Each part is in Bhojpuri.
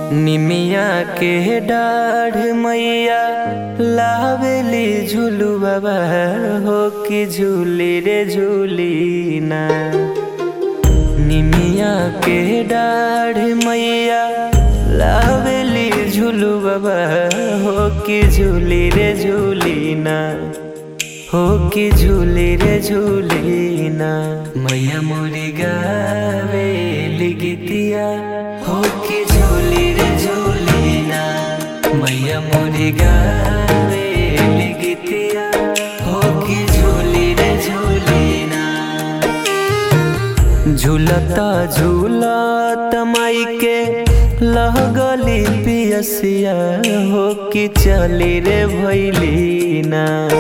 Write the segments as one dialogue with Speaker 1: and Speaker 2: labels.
Speaker 1: निमिया के डाढ़ मैया लावेली झूलू बाबा हो कि झूली रे झूली ना निमिया के डाढ़ मैया लावेली झूलू बाबा हो कि झूली रे झूली ना हो कि झूली रे झूली ना मैया मोरी गावेली गीतिया हो कि झूली रे झूली ना मैया मोरी गावेली गीतिया हो कि झूली रे झूली ना झूलता झूलत माई के लगली पियसिया हो कि चली रे भैली ना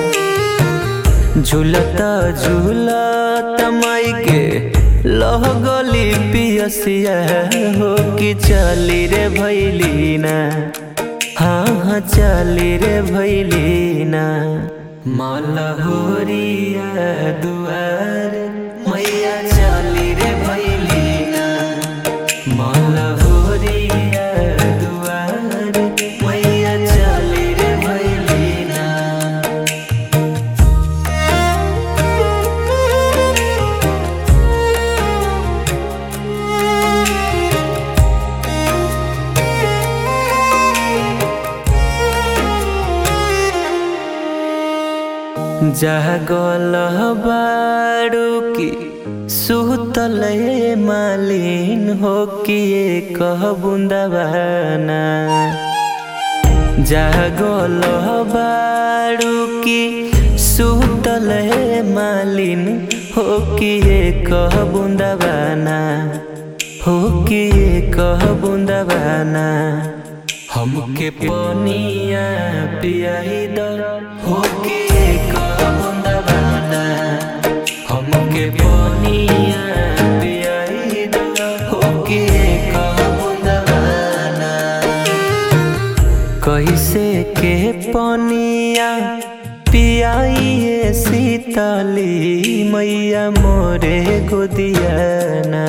Speaker 1: झूलता झूलत माई के लगली पियसिया हो कि चली रे भैली ना हाँ हाँ चली रे भैली ना मलहोरिया दुआर मैया चली रे भैली ना मलहोरिया दुआर मैया चली रे भैली ना जागल बारू की सुतल मालिन हो कि कह बुंदवाना जागल बारू की सुतल मालिन हो कि कह बुंदवाना हो कि कह बुंदवाना हमके पनिया पियाई द हो के कह बुंदवाना हमके पनिया पियाई द हो के कह बुंदवाना कैसे के पनिया पियाइए सीतली मैया मोरे गोदियाना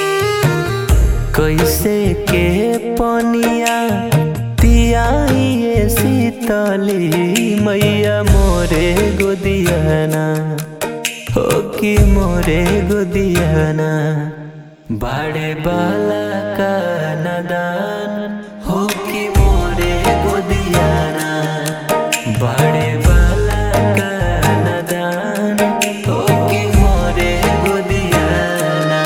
Speaker 1: कैसे के पनिया पियाइए सीतली मैया मोरे गोदियाना हो कि मोरे गोदियाना बाड़े बाला का नदान हो कि मोरे गोदियाना बाड़े बाला का नदान हो कि मोरे गोदियाना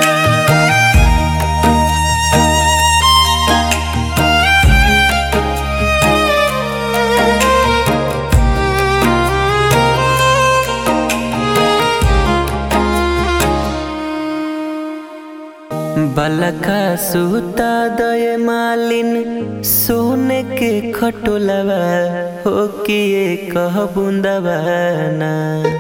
Speaker 1: बलका सूता दय मालिन सोने के खटोलवा हो किए कह बुंदवाना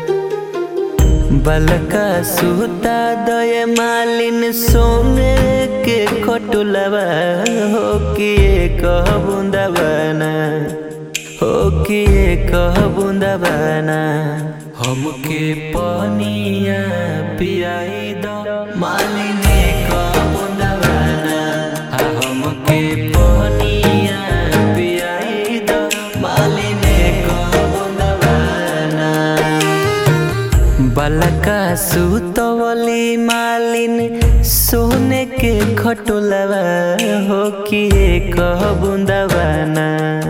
Speaker 1: बलका सूता दय मालिन सोने के खटोलवा हो किए कह बुंदवाना हो किए कह बुंदवाना हमके पनिया पियाई द मालिने कह बुंदवाना आ हमके पनिया पियाई द मालिने कह बुंदवाना बलका सुतवली मालिन सोने के खटोलवा हो किए कह बुंदवाना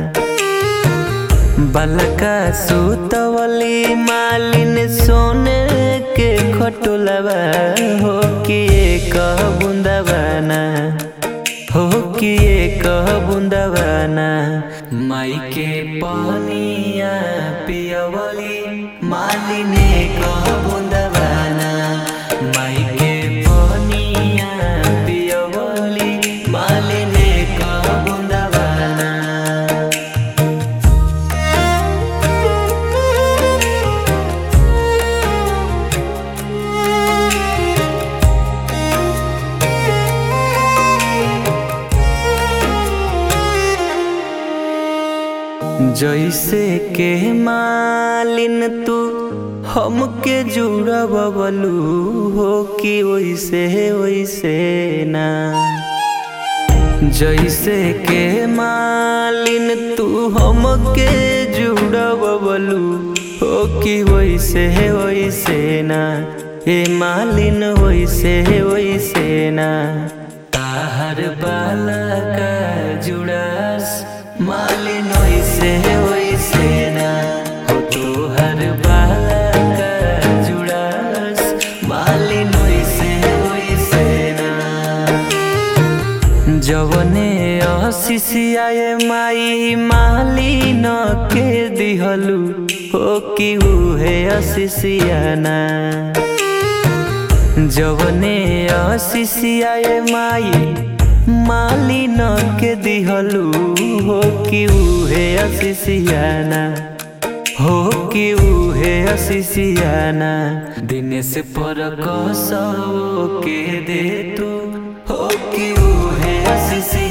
Speaker 1: बलका सुतवली मालिन सोने के खटोलवा हो किए कह बुंदवाना हो किए कह बुंदवाना माई के पनिया पियवली मालिने कह बुंदवाना माई के पनिया पियवली मालिने कह बुंदवाना जैसे के मालिन तू हमके जुड़बलू हो कि वैसे वैसे ना जैसे के मालिन तू हमके जुड़वलू हो कि वैसे वैसे ना ए मालिन वैसे वैसे ना ताहर बाला का जुड़ास मालिन वैसे वैसे ना हो तोहर बाला का जुड़ास मालिन वैसे वैसे ना जवने आशीषियाए माई माली न के दिहलू हो कि उहे आशीषियाना जवने आशीषियाए माई माली न के दिहलू हो कि उहे आशीषियाना हो कि उहे आशीषियाना दिन से पर कसो के दे तू हो कि उहे आशीषियाना